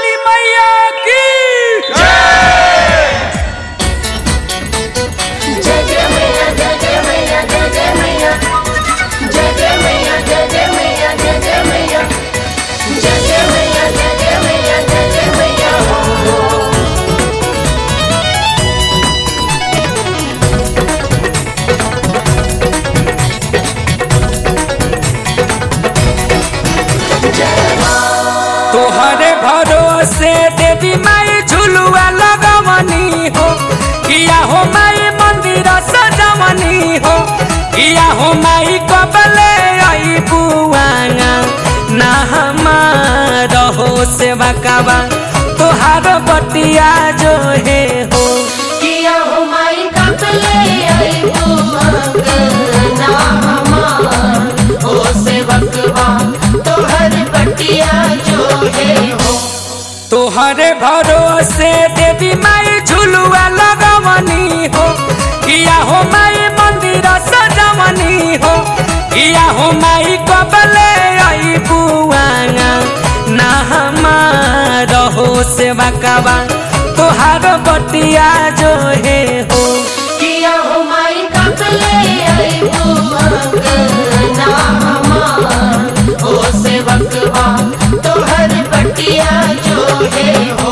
वाली मैया की जय जय मैया जय जय मैया जय जय मैया जय जय मैया जय जय मैया जय जय मैया जय जय मैया जय जय मैया जय जय मैया हो तोहरे भरोसे देवी माई झुलुआ लगवनी हो किया हो माई मंदिर सजवनी हो किया हो माई कबले आई बुआना ना हमार हो सेवा काबा तोहार बटिया जो है हो किया हो माई कपले आई ना हमार हो सेवकवा तोहर पटिया जो है हो तोहरे भरोसे देवी माई झुलुआ लगवनी हो किया हो माई मंदिर सजवनी हो किया हो माई कबले आई बुआना ना हमार हो सेवा काबा तोहार बटिया जो है हो किया हो माई कपले आई ना हमार हो सेवकवा तोहर पटिया जो है हो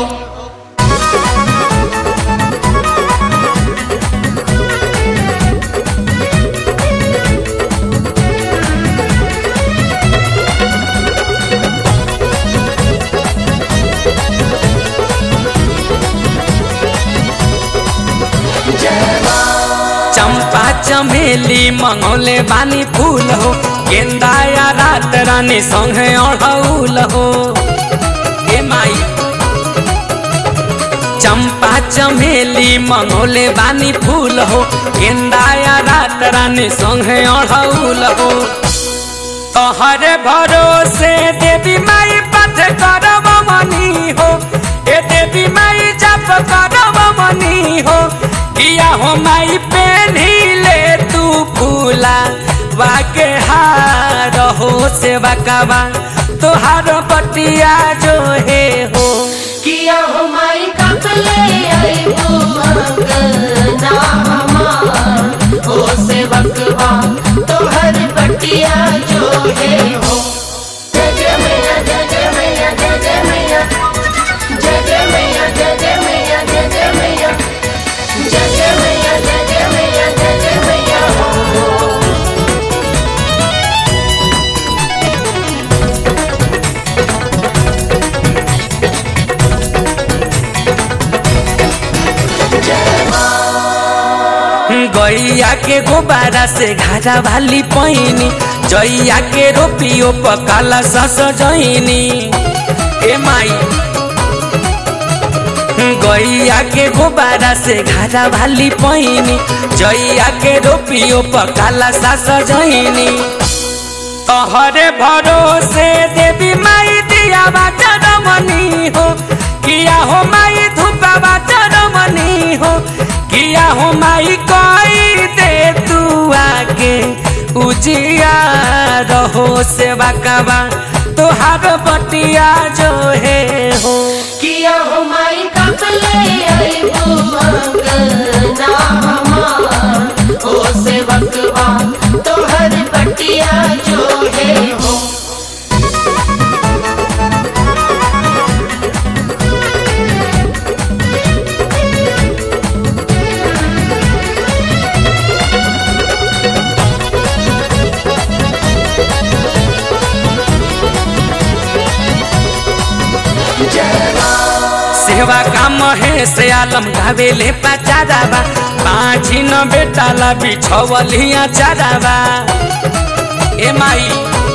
चंपा चमेली मंगोले बानी फूल हो गेंदा या रात रानी संगे अड़हुल हो ए माई चंपा चमेली मंगोले बानी फूल हो गेंदा या रात रानी संगे अड़हुल हो तोहरे भरोसे देवी माई पथ करब मनी हो ए देवी माई जप करब मनी हो किया हो माई पेन्ही ले तू फूला वाके हार हो सेवा काबा तोहार बटिया जो है हो किया हो माई कपले आई ना हमार हो सेवकवा तोहर पटिया जो है हो जय जय मैया जय जय मैया जय जय मैया जय जय मैया जय जय मैया जय जय मैया जय जय मैया जय जय मैया जय जय मैया हो गैया के गोबारा से घाटा भाली पैनी जैया के रोपियो पकाला सस जैनी ए माई गैया के गोबारा से घाटा भाली पैनी जैया के रोपियो पकाला सस जैनी तोहरे भरोसे देवी माई दिया चरमनी हो किया हो माई धूपा चरमनी हो किया हो माई कोई दे तू आके उजिया रहो सेवा काबा तोहार बटिया जो है हो किया हो माई कपले आई ना हमार हो सेवकवा तोहर पटिया जो है हो सेवा का महेश आलम गावेले पचाराबा पाँची न बेटाला बिछवलिया चाराबा ए माई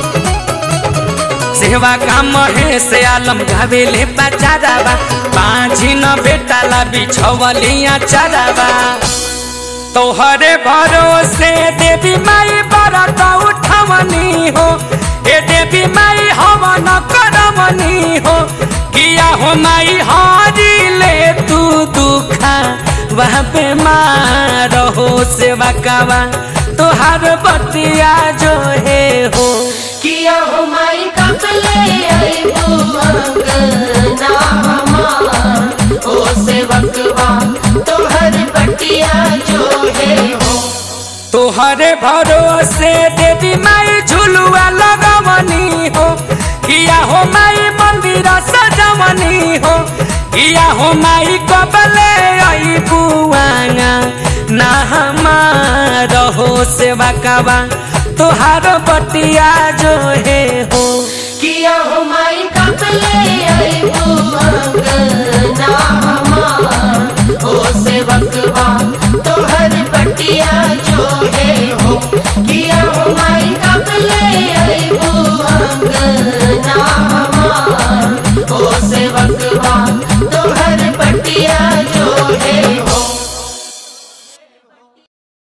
सेवा का महेश आलम गावेले पचाराबा पाँची न बेटाला बिछवलिया चाराबा तोहरे भरोसे देवी माई बरत उठवनी हो ए देवी माई हवन करवनी हो किया हो माई हारी ले तू दुखा वह बेमार हो सेवा कावा तोहार बतिया जो है हो किया हो माई कपले आई अंगना हमार ओ सेवकवा तोहर पटिया जो है हो तोहरे भरोसे देवी माई झुलुआ लगवनी हो किया हो माई मंदिर सजवनी हो किया हो माई कबले आई बुआना ना हमार हो सेवा कबा तोहार बटिया जो है हो किया हो माई कपले अबू अंगना हमार ओ सेवकवा तोहर पटिया जो